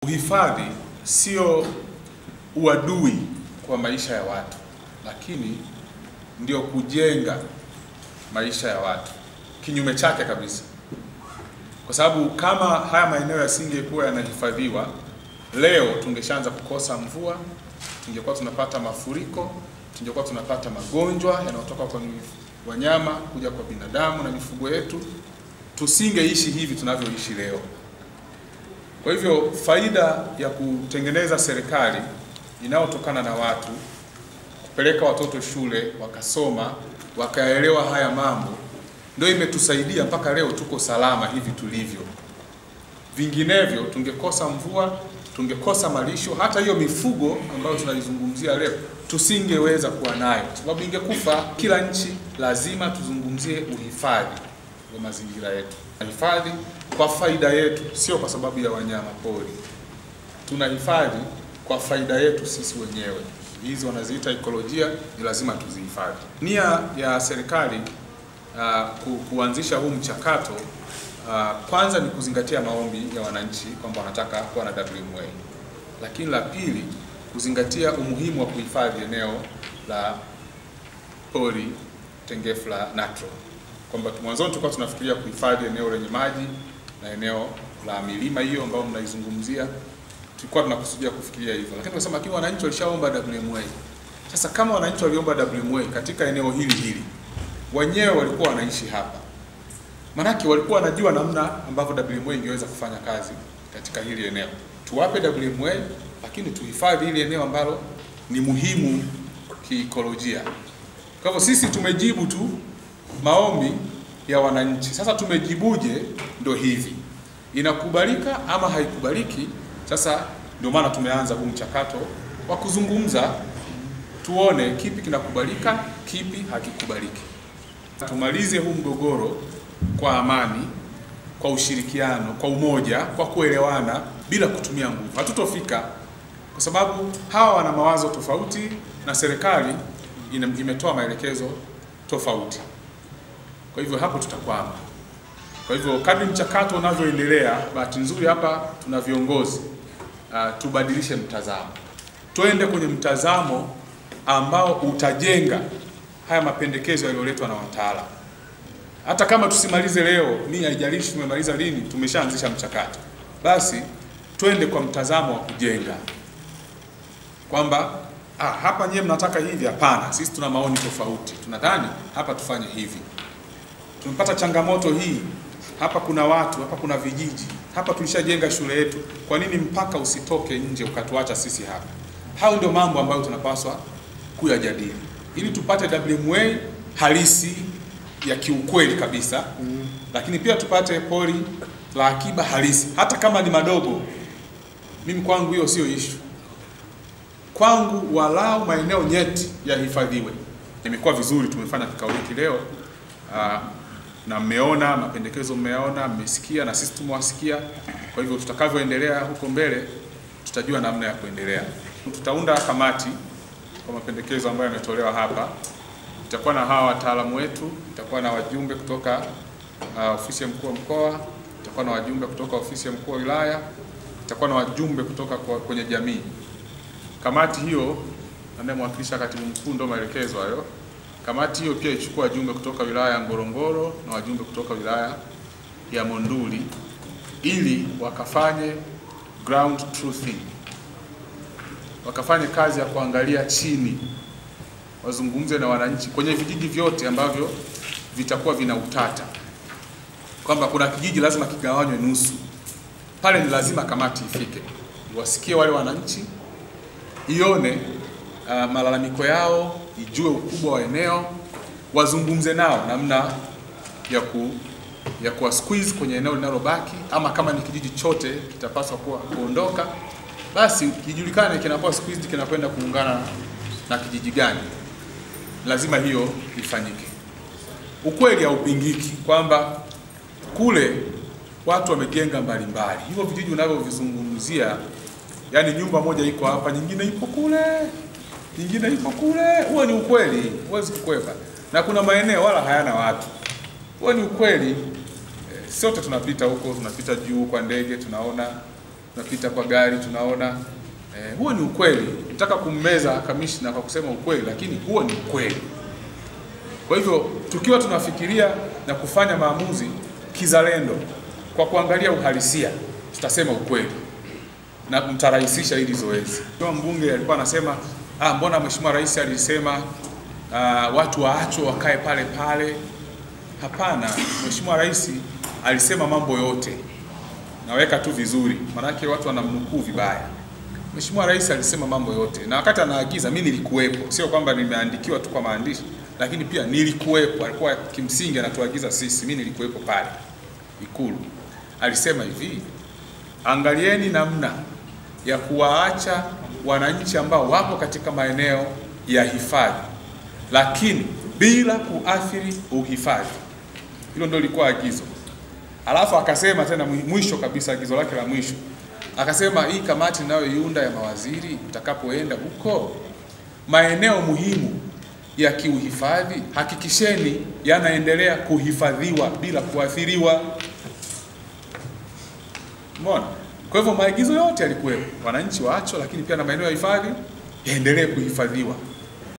Uhifadhi sio uadui kwa maisha ya watu, lakini ndio kujenga maisha ya watu, kinyume chake kabisa, kwa sababu kama haya maeneo yasingekuwa yanahifadhiwa, leo tungeshaanza kukosa mvua, tungekuwa tunapata mafuriko, tungekuwa tunapata magonjwa yanayotoka kwa wanyama kuja kwa binadamu na mifugo yetu, tusingeishi hivi tunavyoishi leo. Kwa hivyo faida ya kutengeneza serikali inayotokana na watu, kupeleka watoto shule wakasoma, wakaelewa haya mambo, ndio imetusaidia mpaka leo tuko salama hivi tulivyo. Vinginevyo tungekosa mvua, tungekosa malisho, hata hiyo mifugo ambayo tunaizungumzia leo tusingeweza kuwa nayo, kwa sababu ingekufa. Kila nchi lazima tuzungumzie uhifadhi wa mazingira yetu, hifadhi kwa faida yetu, sio kwa sababu ya wanyama pori. Tunahifadhi kwa faida yetu sisi wenyewe. Hizi wanaziita ekolojia, ni lazima tuzihifadhi. Nia ya serikali uh, ku, kuanzisha huu mchakato uh, kwanza ni kuzingatia maombi ya wananchi kwamba wanataka kuwa na WMA, lakini la pili kuzingatia umuhimu wa kuhifadhi eneo la pori tengefu la Natron, kwamba mwanzoni tulikuwa tunafikiria kuhifadhi eneo lenye maji na eneo la milima hiyo ambayo mnaizungumzia, tulikuwa tunakusudia kufikiria hivyo, lakini tunasema lakini wananchi walishaomba WMA. Sasa kama wananchi waliomba WMA katika eneo hili hili, wenyewe walikuwa wanaishi hapa, manake walikuwa wanajua namna ambavyo WMA ingeweza kufanya kazi katika hili eneo. Tuwape WMA, lakini tuhifadhi hili eneo ambalo ni muhimu kiikolojia. Kwa hivyo sisi tumejibu tu maombi ya wananchi. Sasa tumejibuje? Ndo hivi, inakubalika ama haikubaliki? Sasa ndio maana tumeanza huu mchakato wa kuzungumza, tuone kipi kinakubalika, kipi hakikubaliki. Tumalize huu mgogoro kwa amani, kwa ushirikiano, kwa umoja, kwa kuelewana, bila kutumia nguvu. Hatutofika kwa sababu hawa wana mawazo tofauti na serikali imetoa maelekezo tofauti. Kwa hivyo hapo tutakwama. Kwa hivyo kadri mchakato unavyoendelea, bahati nzuri hapa tuna viongozi uh, tubadilishe mtazamo, twende kwenye mtazamo ambao utajenga haya mapendekezo yaliyoletwa na wataalamu. Hata kama tusimalize leo, mi haijalishi tumemaliza lini, tumeshaanzisha mchakato, basi twende kwa mtazamo wa kujenga kwamba ah, hapa nyewe mnataka hivi. Hapana, sisi tuna maoni tofauti, tunadhani hapa tufanye hivi. Tumepata changamoto hii hapa, kuna watu hapa, kuna vijiji hapa, tulishajenga shule yetu, kwa nini mpaka usitoke nje ukatuacha sisi hapa? Hao ndio mambo ambayo tunapaswa kuyajadili ili tupate WMA halisi ya kiukweli kabisa mm. Lakini pia tupate pori la akiba halisi, hata kama ni madogo. Mimi kwangu hiyo sio issue kwangu walau maeneo nyeti yahifadhiwe. Imekuwa vizuri, tumefanya kikao hiki leo aa, na mmeona mapendekezo, mmeona, mmesikia na sisi tumewasikia. Kwa hivyo tutakavyoendelea huko mbele, tutajua namna ya kuendelea. Tutaunda kamati kwa mapendekezo ambayo yametolewa hapa. Itakuwa na hawa wataalamu wetu, itakuwa na wajumbe kutoka uh, ofisi ya mkuu wa mkoa, itakuwa na wajumbe kutoka ofisi ya mkuu wa wilaya, itakuwa na wajumbe kutoka kwa, kwenye jamii Kamati hiyo anayemwakilisha katibu mkuu, ndo maelekezo hayo. Kamati hiyo pia ichukua wajumbe kutoka wilaya ya Ngorongoro na wajumbe kutoka wilaya ya Monduli ili wakafanye ground truthing, wakafanye kazi ya kuangalia chini, wazungumze na wananchi kwenye vijiji vyote ambavyo vitakuwa vina utata, kwamba kuna kijiji lazima kigawanywe nusu. Pale ni lazima kamati ifike, wasikie wale wananchi ione uh, malalamiko yao, ijue ukubwa wa eneo, wazungumze nao namna ya ku ya kuwa squeeze kwenye eneo linalobaki, ama kama ni kijiji chote kitapaswa kuwa kuondoka, basi kijulikane kinakuwa squeezed kinakwenda kuungana na kijiji gani. Lazima hiyo ifanyike. Ukweli haupingiki kwamba kule watu wamejenga mbalimbali, hivyo vijiji unavyovizungumzia Yaani nyumba moja iko hapa, nyingine ipo kule, nyingine ipo kule. Huo ni ukweli, huwezi kukwepa. Na kuna maeneo wala hayana watu, huo ni ukweli. E, sote tunapita huko, tunapita juu kwa ndege, tunaona tunapita kwa gari tunaona eh, huo ni ukweli. Nataka kummeza kamishna kwa kusema ukweli, lakini huo ni ukweli. Kwa hivyo tukiwa tunafikiria na kufanya maamuzi kizalendo kwa kuangalia uhalisia, tutasema ukweli na mtarahisisha hili zoezi. Kama mbunge alikuwa anasema ah, mbona mheshimiwa rais alisema ah, watu waachwe wakae pale pale. Hapana, mheshimiwa rais alisema mambo yote, naweka tu vizuri, maanake watu wanamnukuu vibaya. Mheshimiwa rais alisema mambo yote, na wakati anaagiza mimi nilikuwepo, sio kwamba nimeandikiwa tu kwa maandishi, lakini pia nilikuwepo. Alikuwa kimsingi anatuagiza sisi, mimi nilikuwepo pale Ikulu. Alisema hivi, angalieni namna ya kuwaacha wananchi ambao wapo katika maeneo ya hifadhi, lakini bila kuathiri uhifadhi. Hilo ndio lilikuwa agizo. Alafu akasema tena mwisho kabisa, agizo lake la mwisho akasema, hii kamati inayoiunda ya mawaziri, mtakapoenda huko maeneo muhimu ya kiuhifadhi, hakikisheni yanaendelea kuhifadhiwa bila kuathiriwa. Umeona? Kwa hivyo maagizo yote yalikuwepo, wananchi waachwe, lakini pia na maeneo ya hifadhi yaendelee kuhifadhiwa.